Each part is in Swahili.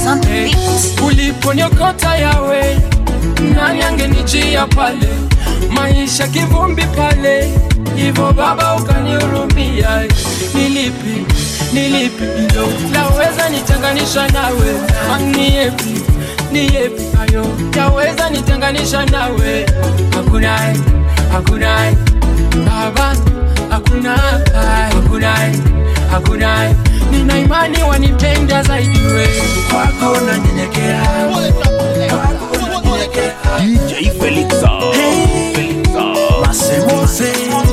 on the beat. uliponyokota yawe nani angenijia pale maisha kivumbi pale hivyo baba ukanihurumia nilipi nilipi ilo laweza nitenganisha nawe ni yepi ni yepi ayo yaweza nitenganisha nawe hakuna hakuna baba hakuna hakuna hakuna nina imani wanipenda zaidi we kwako nanyenyekea kwako nanyenyekea DJ Felixa. Felixa. Mose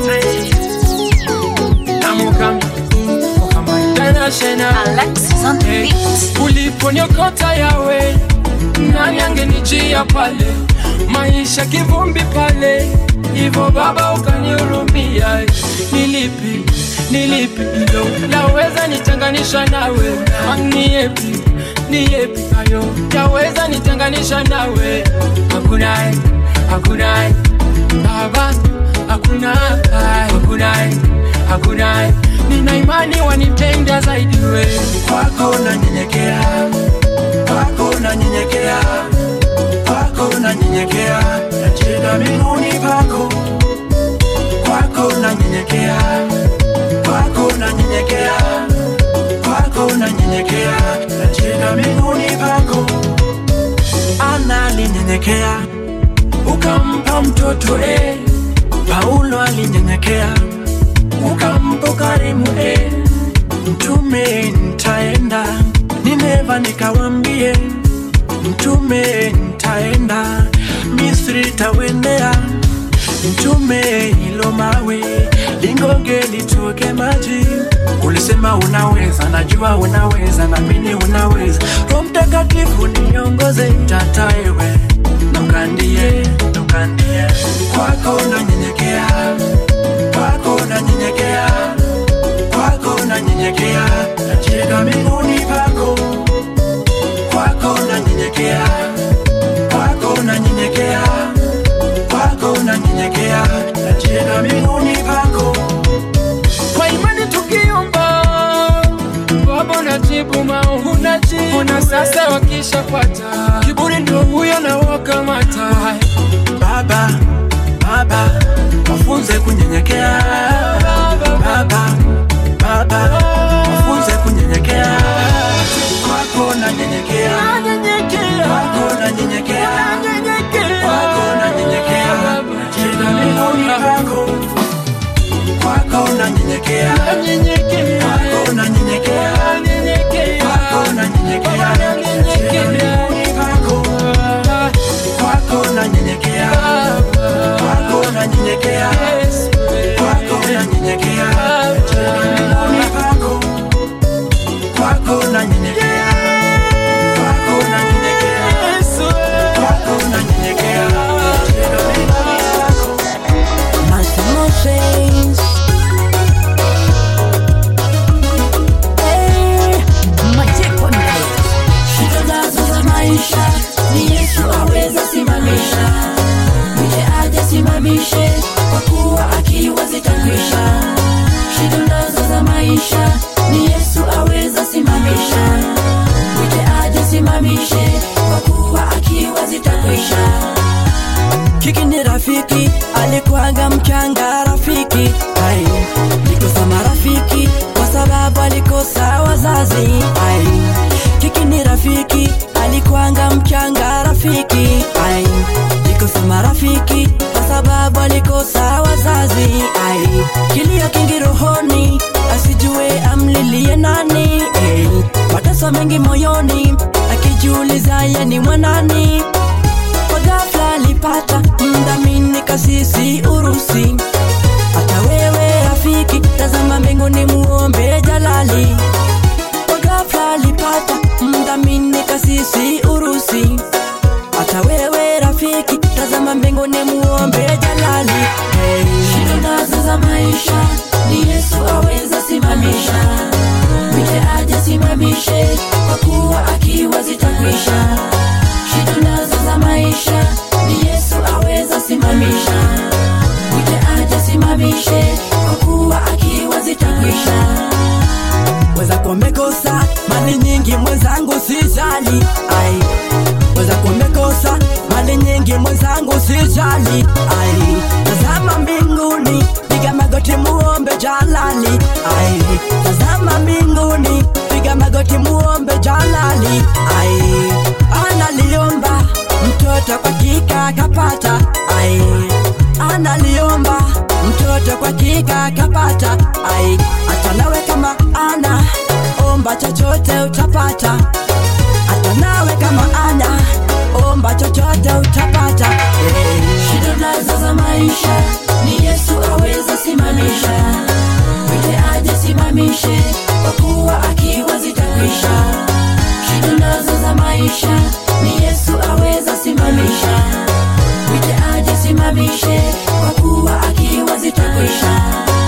Namuka Mukama International Alexis on the Hey, beat. uliponyokota yawe nani angenijia pale maisha kivumbi pale hivyo baba ukanihurumia nilipi nilipi ilo laweza nitenganisha nawe ni yepi ni yepi ayo yaweza nitenganisha nawe hakuna hakuna baba hakuna hakuna hakuna nina imani wanipenda zaidi we kwako nanyenyekea kwako nanyenyekea kwako nanyenyekea nacheza miguuni pako kwako nanyenyekea kwako nanyenyekea kwako nanyenyekea nacheza miguuni pako analinyenyekea ukampa mtoto eh. Paulo alinyenyekea ukampa karimu eh. Mtume nitaenda Nineva nikawambie mtume nitaenda Misri tawendea mtume hilo mawe lingoge litoke maji ulisema unaweza najua unaweza namini unaweza roho mtakatifu niongoze tataewe nukandie nukandie kwako nanyenyekea kwako nanyenyekea kwako nanyenyekea nacheka miguuni pako kwako nanyenyekea kwako nanyenyekea kwako nanyenyekea nacheka miguuni pako kwa imani tukiomba baba unajibu maombi unajibu na sasa wakishapata kiburi ndio huyo na wakamata baba baba wafunze kunyenyekea baba baba wafunze kunyenyekea kwako nanyenyekea kwako nanyenyekea kwako nanyenyekea nacheza miguuni pako kwako nanyenyekea kwako nanyenyekea kwako nanyenyekea nacheza miguuni pako kwako nanyenyekea kwako nanyenyekea kwako nanyenyekea nacheza miguuni pako kwako nanyenyekea kwako nanyenyekea kwako nanyenyekea nacheza miguuni pako My emotions. Hey, Majeko ni Shida nazo za maisha ni Yesu aweza simamisha, mwite aje simamishe, kwa kuwa akiwa zitakwisha. Shida nazo za maisha ni Yesu aweza simamisha, mwite aje simamishe, kwa kuwa akiwa zitakwisha. Kiki ni rafiki, alikuwaga mchanga rafiki. Ai, nikosa marafiki kwa sababu alikosa wazazi. Ai, Kiki ni rafiki, alikuwaga mchanga rafiki. Ai, nikosa marafiki kwa sababu alikosa wazazi. Ai, kilio kingi rohoni, asijue amlilie nani. Ai, mateso mengi moyoni, akijiuliza ye ni mwanani kwa ghafla alipata mdhamini kasisi Urusi. Hata wewe rafiki, tazama mbinguni muombe Jalali. Kwa ghafla alipata mdhamini kasisi Urusi. Hata wewe rafiki, tazama mbinguni muombe Jalali. Hey. Shida nazo za maisha ni Yesu aweza simamisha, mwite aje simamishe, kwa kuwa akiwa zitakwisha. Shida nazo za maisha ni Yesu aweza simamisha, mwite jalali ai tazama mbinguni piga magoti muombe jalali ai tazama mbinguni piga magoti muombe jalali ai analiomba mtoto kwa kika kapata ai analiomba mtoto kwa kika kapata ai hata nawe kama ana omba chochote utapata hata nawe kama ana omba chochote utapata hey. shida nazo za maisha ni yesu aweza simamisha mwite aje simamishe kwa kuwa akiwa zitakwisha shida nazo za maisha ni yesu aweza simamisha mwite aje simamishe kwa kuwa akiwa zitakwisha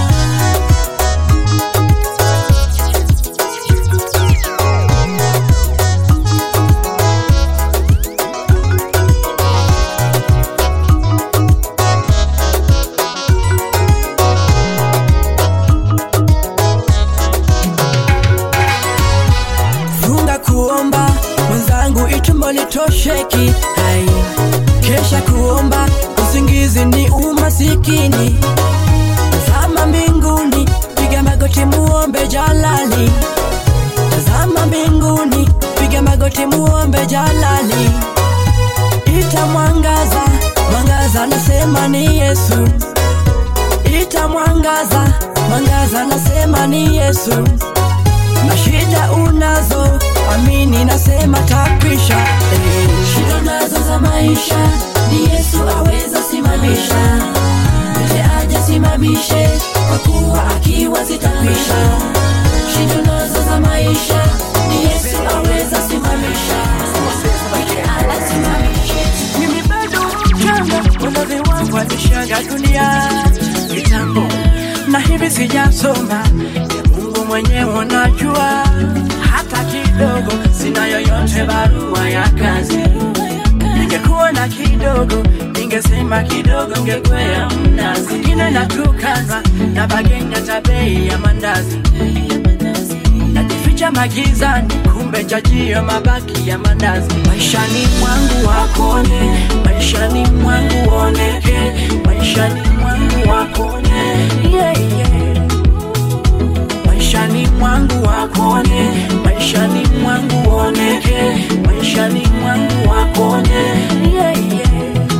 funga kuomba mwenzangu itumbo litosheki hai kesha kuomba usingizi ni umasikini tazama mbinguni piga magoti muombe jalali tazama mbinguni piga magoti muombe jalali ita mwangaza mwangaza nasema ni yesu ita mwangaza mwangaza nasema ni yesu na shida unazo amini nasema takwisha eh. shida nazo za maisha ni yesu aweza simamisha mwite aje simamishe kwa kuwa akiwa zitakwisha shida nazo za maisha ni yesu aweza simamisha mwite aje simamishe mimi bado mchanga wazazi wangu walishaga dunia kitambo na hivi sijasoma ya mungu mwenyewe unajua hata kidogo sina yoyote barua ya kazi ningekuwa na kidogo ningesema kidogo ngekwea mnazi ingine natukanwa na bagenya ta bei ya mandazi najificha magizani kumbe chajio mabaki ya mandazi maishani mwangu wakone maishani mwangu oneke maishani mwangu wakone yeah, yeah. maishani mwangu wakone maishani mwangu oneke maishani mwangu wakone yeah, yeah.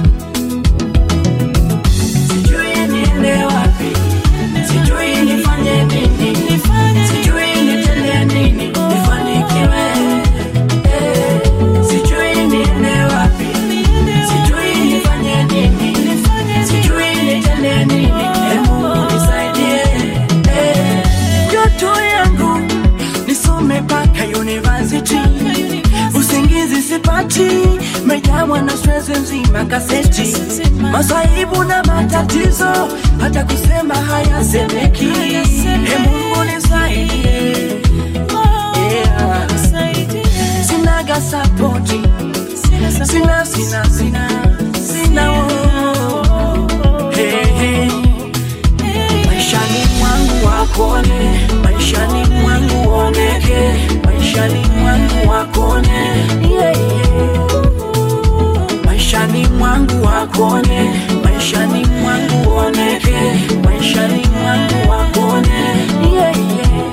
sijui niende wapi sijui nifanye nini sijui nitende nini nifanikiwe Eh, sijui niende wapi sijui nifanye nini sijui nitende nini Eh, Mungu nisaidie Eh, ndoto yangu nisome mpaka university usingizi sipati mejamwa na stress nzima kaseti masaibu na matatizo hata kusema hayasemeki e mungu nisaidie yeah. sinaga sapoti sina sina sina sina oh. hey, hey. maishani mwangu wakone maishani mwangu oneke maishani mwangu wakone yeah, yeah. maishani mwangu wakone maishani mwangu oneke maishani mwangu wakone yeah, yeah.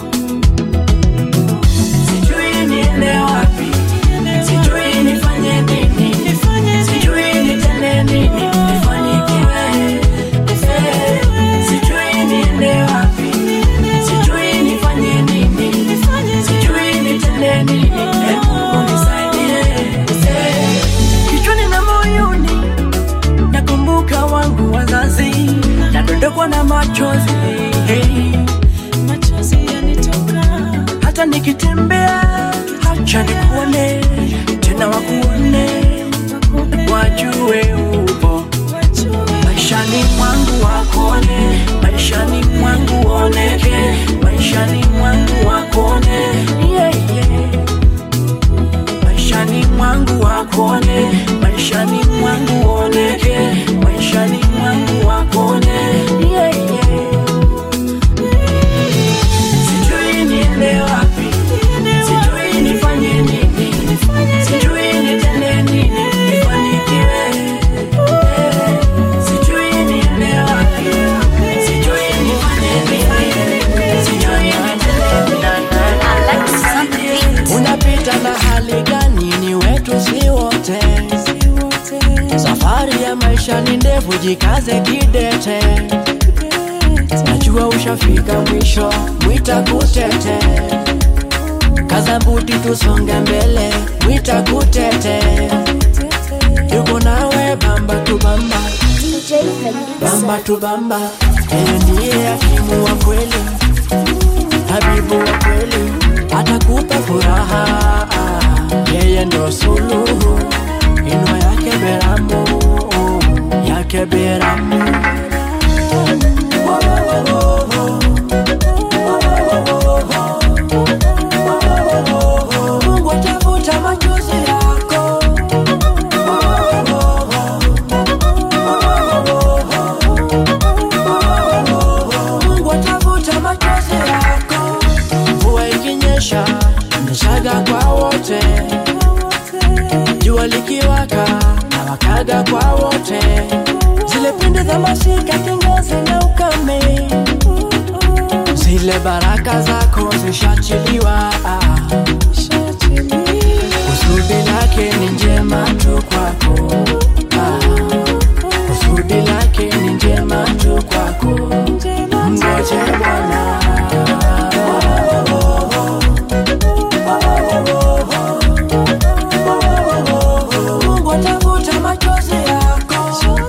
sijui niende wapi sijui nifanye nini sijui nitende nini nifanikiwe Eh, sijui niende wapi sijui nifanye nini sijui nitende nini Eh, Mungu nisaidie Eh, kichwani na moyoni nakumbuka wangu wazazi nadondokwa na machozi hey. hata nikitembea hacha nikuone tena wakuone wajue upo maishani mwangu wakone maishani mwangu oneke maishani mwangu wakone yeah, yeah. maishani mwangu wakone maishani mwangu oneke maishani mwangu wakone yeah, yeah. sijui niende wapi sijui nifanye nini sijui nitende nini nifanikiwe maisha ni ndefu, jikaze kidete. Najua ushafika mwisho, mwita kutete. Kaza mbuti tusonge mbele, mwita kutete. Yuko nawe bamba tu bamba, DJ Felix. bamba tu bamba. Yeye ndiye hakimu wa kweli, habibu wa kweli, atakupa furaha. Yeye ndo suluhu, inua yake beramu, yake beramu. Mungu atafuta machozi yako. Mungu atafuta machozi yako. Mvua ikinyesha, nyeshaga kwa wote. Jua likiwaka, na wakaga kwa wote. Zile pinde za masika, kiangazi na ukame, zile baraka zako zishachiliwa. Kusudi lake ni njema tu kwako. Ah, Kusudi lake ni njema tu kwako. Mgoje Bwana. Mungu atafuta machozi yako.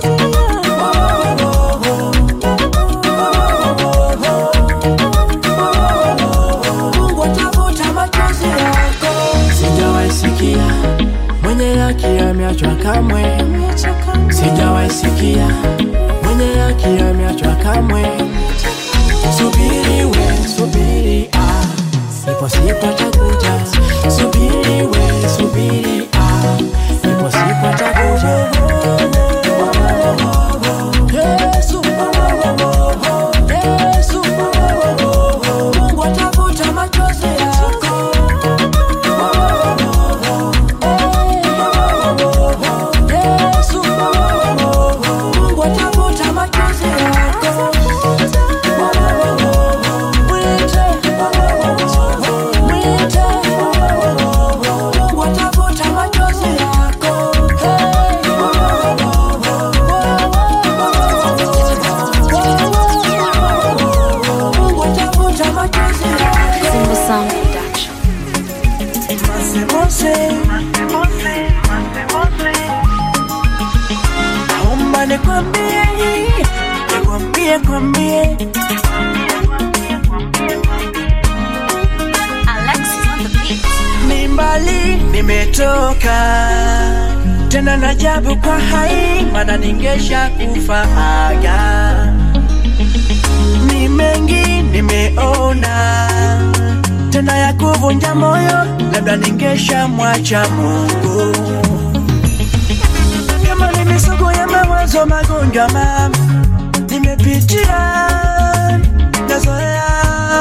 Mungu atafuta machozi yako. Sijawahi sikia mwenye haki ameachwa kamwe, sijawahi sikia mwenye haki ameachwa kamwe. Subiri we, subiri ah, ipo siku atakuja. Subiri we, subiri ah, ipo siku atakuja. Yesu, Yesu, Mungu atafuta machozi yako. Yesu, Mungu atafuta machozi yako. Mwite, mwite, Mungu atafuta machozi yako. Mungu atafuta machozi yako. Simba Sound Production. Mose, naomba nikwambie, nikwambie, kwambie Alexis on the beat. ni mbali nimetoka tena najabu kwa hai, mana ningesha kufaaga. Ni mengi nimeona tena ya kuvunja moyo, labda ningesha mwacha Mungu. Kama ni misugu ya mawazo magonjwa mama, nimepitia nazoea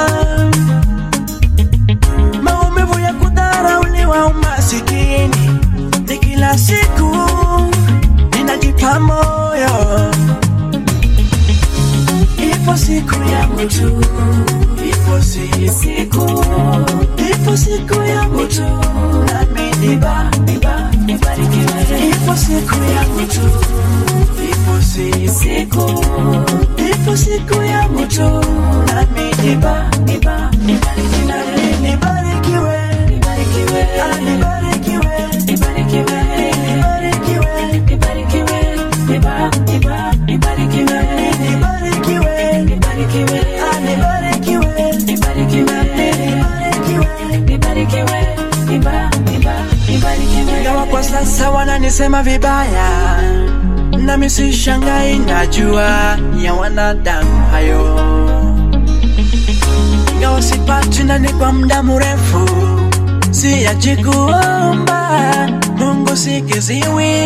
maumivu ya kudharauliwa, umasikini ni kila siku, ninajipa moyo, ipo siku yangu tu, ipo si- siku, ipo siku yangu tu, nami niba niba nibarikiwe, ipo siku yangu tu, ipo si- siku, ipo siku yangu tu, nami niba niba nibarikiwe, nibarikiwe, nibarikiwe, ah, nibarikiwe, nibarikiwe, nibarikiwe, nibarikiwe, niba niba nibarikiwe, nibarikiwe, nibarikiwe, ah, nibarikiwe, nibarikiwe, nibarikiwe, nibarikiwe, niba niba nibarikiwe. Ingawa kwa sasa wananisema vibaya, nami sishangai, najua ya wanadamu hayo ingawa sipati nani kwa muda mrefu, siachi kuomba Mungu sikiziwi.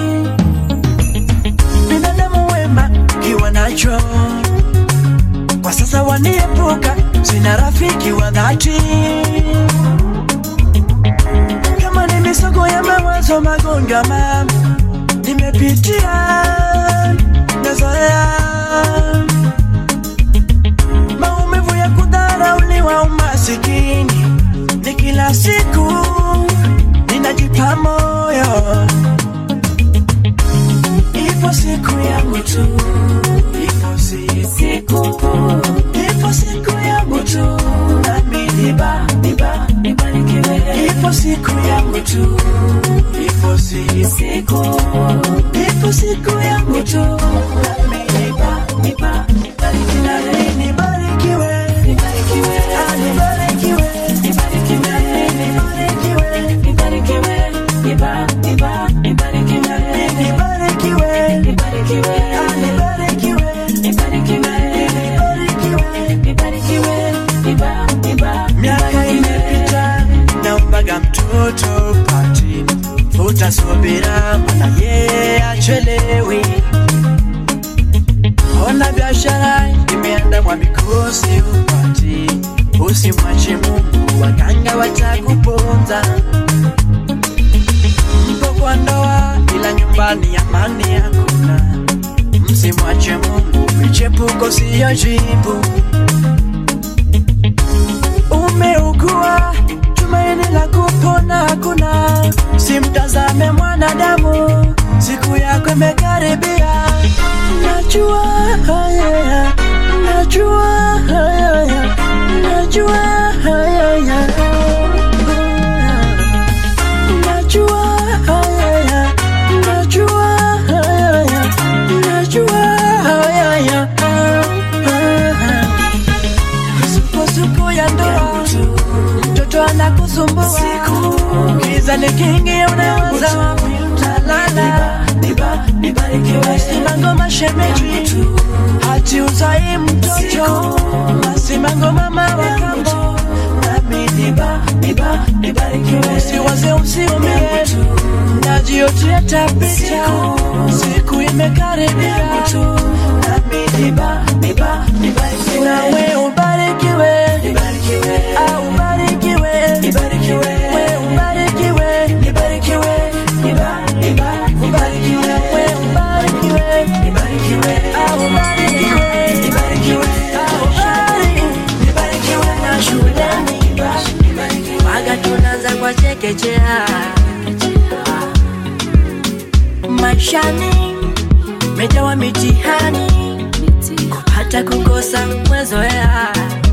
Binadamu wema kiwa nacho kwa sasa waniepuka, sina rafiki wa dhati. Kama ni misogo ya mawazo, magonjwa mama, nimepitia nazoea maumivu ya kudharauliwa, umasikini ni kila siku, ninajipa moyo, ipo siku subira, maana yeye achelewi. Ona biashara imeandamwa mikosi upati, usimwache Mungu, waganga watakuponza. Mpo kwa ndoa, ila nyumbani amani hakuna. Msimwache Mungu, michepuko siyo jibu. Umeugua, tumaini la kupona hakuna. Simtazame mwanadamu, siku yako imekaribia. Najua haya, najua haya, najua haya. Najua haya, najua haya, najua haya. Misukosuko ya ndoa, mtoto anakusumbua, giza likiingia unawaza wapi utalala. Masimango mashemeji, hati uzai mtoto, masimango mama wa kambo, nami niba, niba, nibarikiwe. Usiwaze usiumie, najiotea tapita, siku imekaribia, nami niba, niba, nibarikiwe. Nawe ubarikiwe, Ah, ubarikiwe, we ubarikiwe, Niba, niba, ubarikiwe, we ubarikiwe, Ah, ubarikiwe, Ah, ubari- na shuleni waga tunaanza kwa chekechea maishani mejawa mitihani hata kukosa mwezoea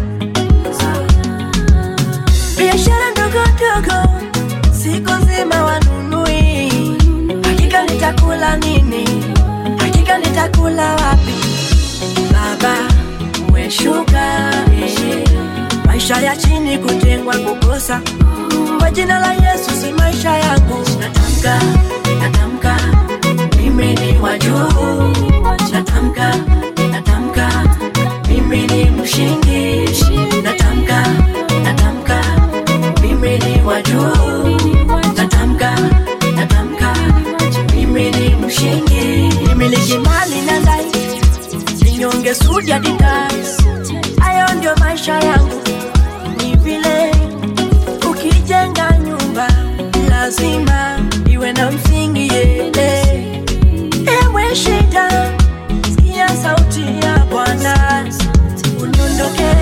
biashara ndogo ndogo siku nzima wanunui hakika nitakula nini hakika nitakula wapi baba umeshuka eh. maisha ya chini kutengwa kukosa kwa jina la yesu si maisha yangu natamka natamka mimi ni wa juu natamka natamka mimi ni mshindi natamka natamka mimi ni wa juu natamka natamka mimi ni mshindi nimiliki mali na ndai ninyonge sudi adidas hayo ndio maisha yangu ni vile ukijenga nyumba lazima iwe na msingi yele ewe shida sikia sauti ya bwana uniondoke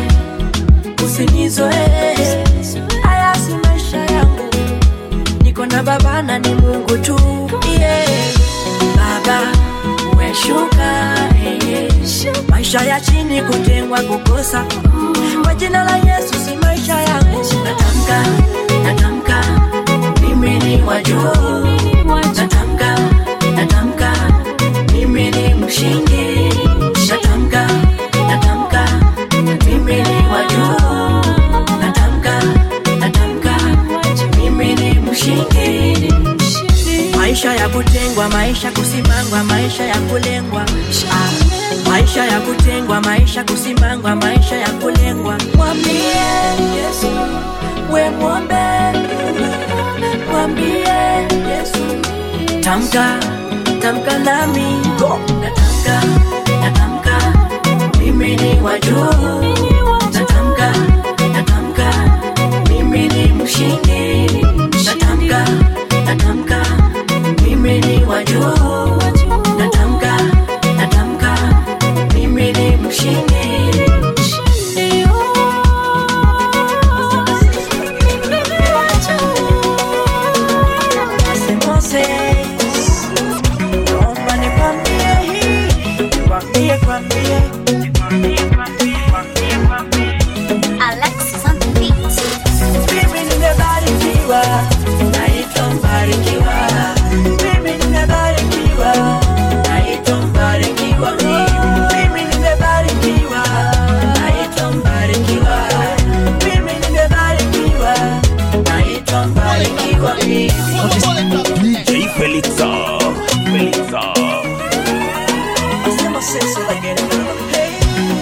usinizoe haya si maisha yangu niko na baba na ni mungu tu yeah. baba umeshuka eh. maisha ya chini kutengwa kukosa kwa jina la yesu si maisha yangu natamka natamka mimi ni wa juu natamka natamka mimi ni mshindi natamka natamka mimi ni wa juu natamka natamka mimi ni mshindi maisha ya kutengwa maisha kusimangwa maisha ya kulengwa ah, maisha ya kutengwa maisha kusimangwa maisha ya kulengwa mwambie yesu we mwombe mwambie yesu tamka tamka nami natamka natamka mimi ni wa juu natamka natamka mimi ni mshindi natamka natamka mimi ni wa juu natamka natamka mimi ni mshindi Moses, naomba nikwambie hii, nikwambie, kwambie, Alexis on the beat. mimi nimebarikiwa, naitwa mbarikiwa. Mimi nimebarikiwa, naitwa mbarikiwa. Mimi nimebarikiwa, naitwa mbarikiwa. Mimi nimebarikiwa, naitwa mbarikiwa. DJ Felixa. Felixa. Hacemos eso de que hey.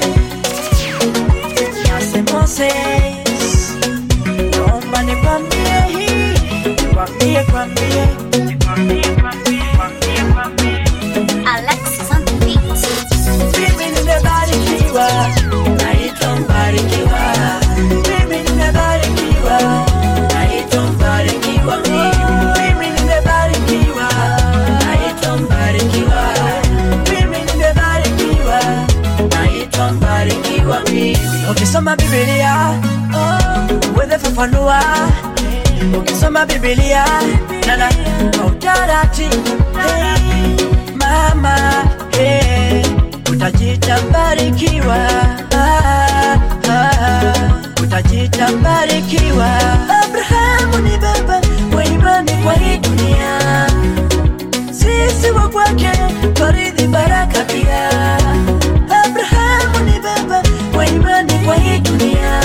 Hacemos eso. Naomba nikwambie hii, nikwambie, kwambie. Alexis on the beat. Mimi nimebarikiwa, naitwa mbarikiwa. Mimi nimebarikiwa, naitwa mbarikiwa. Mimi nimebarikiwa, naitwa mbarikiwa. Mimi nimebarikiwa, naitwa mbarikiwa mimi. Ukisoma Biblia oh, uweze fafanua ukisoma Biblia nana kwa utaratibu hey, mama hey, utajita mbarikiwa ah, ah, utajita mbarikiwa. Abrahamu ni baba wa imani kwa hii dunia, sisi wa kwake twarithi baraka pia. Abrahamu ni baba wa imani kwa hii dunia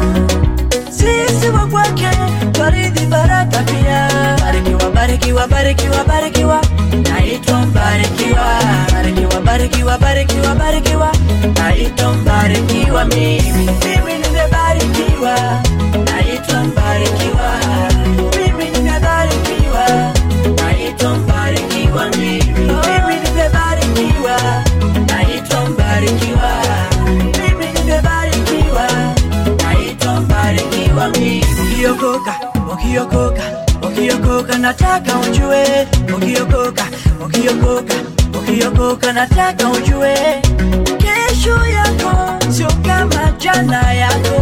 sisi wa kwake twarithi baraka pia. Barikiwa, barikiwa, barikiwa, barikiwa, naitwa mbarikiwa. Barikiwa, barikiwa, barikiwa, barikiwa, naitwa mbarikiwa mimi. Mimi nimebarikiwa, naitwa mbarikiwa. Mimi nimebarikiwa, naitwa mbarikiwa mimi. Mimi nimebarikiwa, naitwa mbarikiwa. Mimi nimebarikiwa, naitwa mbarikiwa mimi. Ukiokoka, ukiokoka, ukiokoka, nataka ujue. Ukiokoka, ukiokoka, ukiokoka, nataka ujue. Kesho yako sio kama jana yako,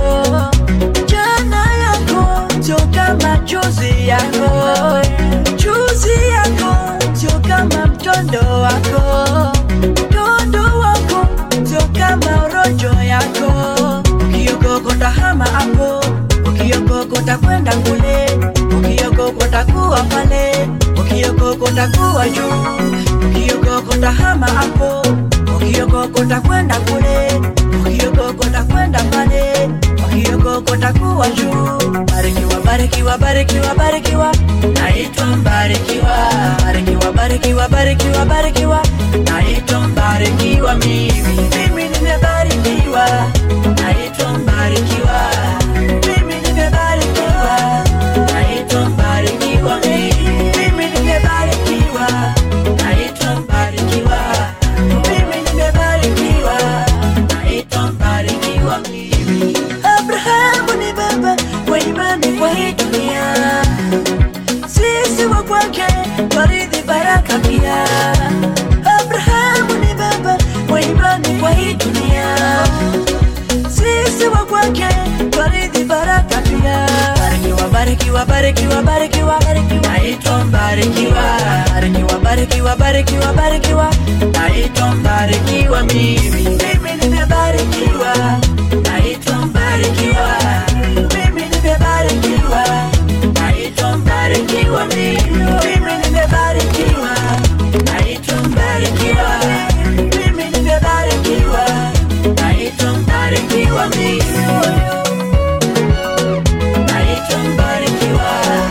jana yako sio kama juzi yako, juzi yako sio kama mtondo wako, mtondo wako sio kama rojo yako. Ukiokoka utahama hapo, ukiokoka utakwenda kule, ukiokoka utakuwa pale, ukiokoka utakuwa juu, ukiokoka utahama hapo, ukiokoka utakwenda kule, ukiokoka utakwenda pale, ukiokoka utakuwa juu. Barikiwa, barikiwa, barikiwa, barikiwa, naitwa mbarikiwa. Barikiwa, barikiwa, barikiwa, barikiwa, naitwa mbarikiwa mimi. Mimi nimebarikiwa, naitwa mbarikiwa. Mimi nimebarikiwa, naitwa mbarikiwa mimi. Mimi nimebarikiwa, naitwa mbarikiwa. Mimi nimebarikiwa, naitwa mbarikiwa mimi. Abrahamu ni baba wa imani kwa hii dunia sisi wa kwake twarithi baraka pia. Abrahamu ni baba wa imani kwa hii dunia, sisi wa kwake twarithi baraka pia. Barikiwa, barikiwa, barikiwa, barikiwa, naitwa mbarikiwa. Barikiwa, barikiwa, barikiwa, barikiwa, naitwa mbarikiwa mimi. Mimi nimebarikiwa, naitwa mbarikiwa. Mimi nimebarikiwa, naitwa mbarikiwa mimi. Mimi nimebarikiwa, naitwa mbarikiwa. Mimi nimebarikiwa, naitwa mbarikiwa mimi. Naitwa mbarikiwa.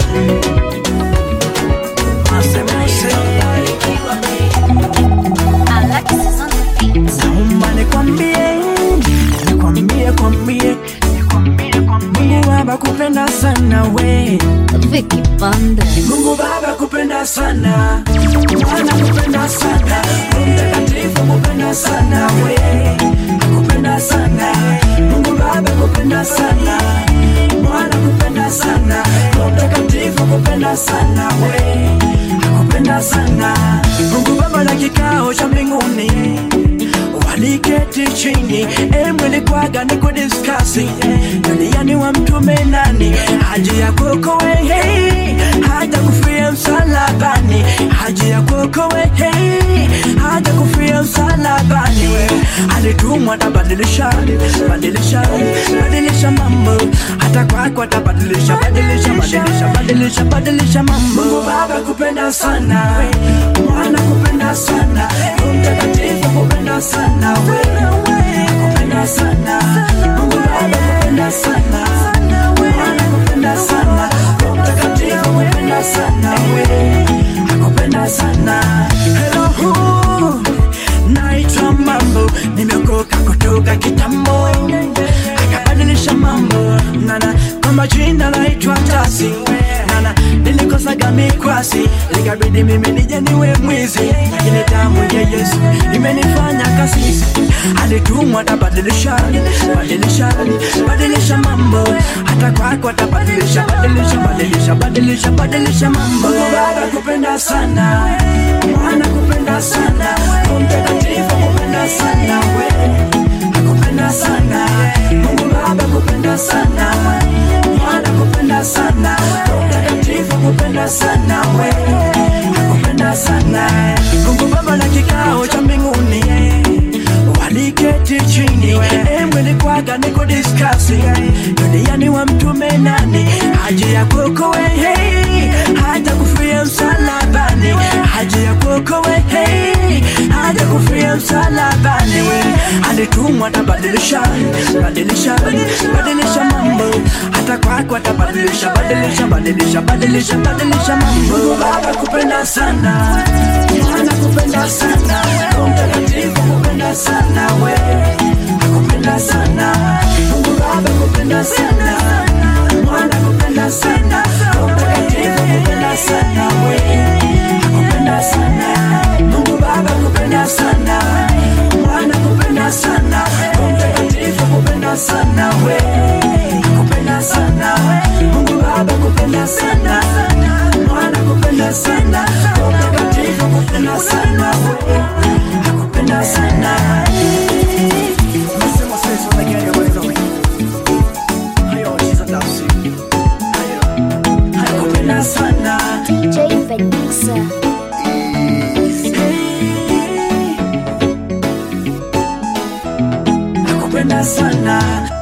Naitwa mbarikiwa mimi. Alexis on the beat. Naomba nikwambie, nikwambie, kwambie, Mungu Baba kupenda sana we, Vicky Banda. Mungu Baba kupenda sana, Mwana kupenda sana, Roho Mtakatifu kupenda sana we, kupenda sana, Mungu Baba kupenda sana, Mwana kupenda sana, Roho Mtakatifu kupenda sana we, kupenda sana, Mungu Baba na kikao cha mbinguni waliketi chini emwelikwaga ni kudiskasi duniani wa mtume nani haji ya kuokoe hey, haja kufia msalabani haji ya kuokoe hey, haja kufia msalabani alitumwa tabadilisha badilisha badilisha mambo hata kwako atabadilisha badilisha badilisha badilisha badilisha mambo Mungu Baba kupenda sana mwana kupenda sana Roho Mtakatifu kupenda sana wewe kupenda sana Mungu Baba kupenda sana mwana kupenda sana Roho Mtakatifu kupenda sana wewe akupenda sana hello naitwa mambo nimeokoka kutoka kitambo akabadilisha mambo nana kwa majina naitwa tasi nana nilikosaga imenikwasi likabidi mimi nije niwe mwizi lakini damu ya yesu imenifanya kasisi alitumwa atabadilisha badilisha badilisha mambo hata kwako atabadilisha badilisha badilisha badilisha badilisha mambo baba kupenda sana mwana kupenda sana Roho mtakatifu kupenda sana we akupenda sana mungu baba kupenda sana mwana kupenda sana Roho mtakatifu kupenda sana we akupenda sana mungu baba na kikao cha mbinguni waliketi chini emwelikwaga niko diskasi duniani wa mtume nani haji ya kokowe hey, haja kufia msalabani haji ya kokowe hey, haja kufia msalabani we alitumwa atabadilisha badilisha badilisha mambo hata kwako atabadilisha badilisha badilisha badilisha badilisha mambo baba kupenda sana mwana kupenda sana Roho mtakatifu kupenda sana we akupenda sana mungu baba kupenda sana mwana kupenda sana Roho mtakatifu kupenda sana we akupenda sana mungu baba kupenda sana mwana kupenda sana Roho mtakatifu kupenda sana we akupenda sana mungu baba kupenda sana mwana kupenda sana Roho mtakatifu kupenda sana we akupenda sana Nasema sasa unagea wewe wewe. Hayo chiza tafsi. Hayo. Hayo kupenda sana. DJ Felixa. Nakupenda sana